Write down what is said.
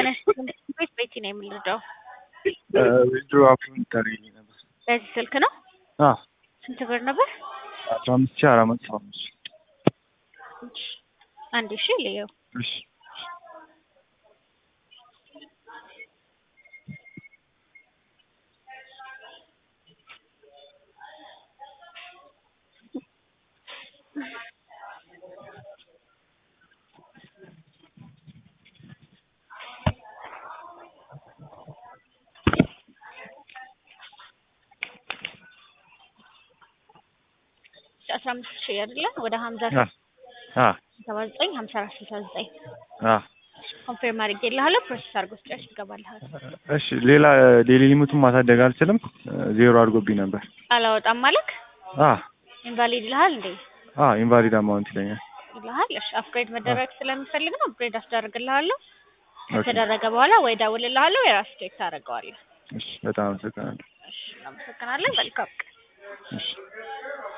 ቤት ቤቲ ነው የምንረዳው። ዊዝድሮ አፕሎድ ታደርጊልኝ ነበር። በዚህ ስልክ ነው። አዎ ስንት ብር ነበር? አስራ አምስት ሺህ አራት መቶ ሰባ አምስት አንድ ሺ ልየው። እሺ አስራ አምስት ሺህ አይደለ? ወደ ሀምሳ አ አ ሰባ ዘጠኝ ሀምሳ አራት ስልሳ ዘጠኝ አ ኮንፌርም አድርጌልሃለሁ። ፕሮሰስ አድርጎ ስጨርስ ይገባልሃል። እሺ ሌላ ዴሊ ሊሚቱን ማሳደግ አልችልም። ዜሮ አድርጎብኝ ነበር። አላወጣም ማለክ አ ኢንቫሊድ ይልሃል እንዴ? አ ኢንቫሊድ አማውንት ይለኛል። ይልሃል። እሺ አፕግሬድ መደረግ ስለሚፈልግ ነው አፕግሬድ አስደርግልሃለሁ። ኦኬ ከተደረገ በኋላ ወይ ደውልልሃለሁ ወይ ራስህ ቼክ ታደርገዋለህ። እሺ በጣም አመሰግናለሁ። እሺ እናመሰግናለን። መልካም ቀን። እሺ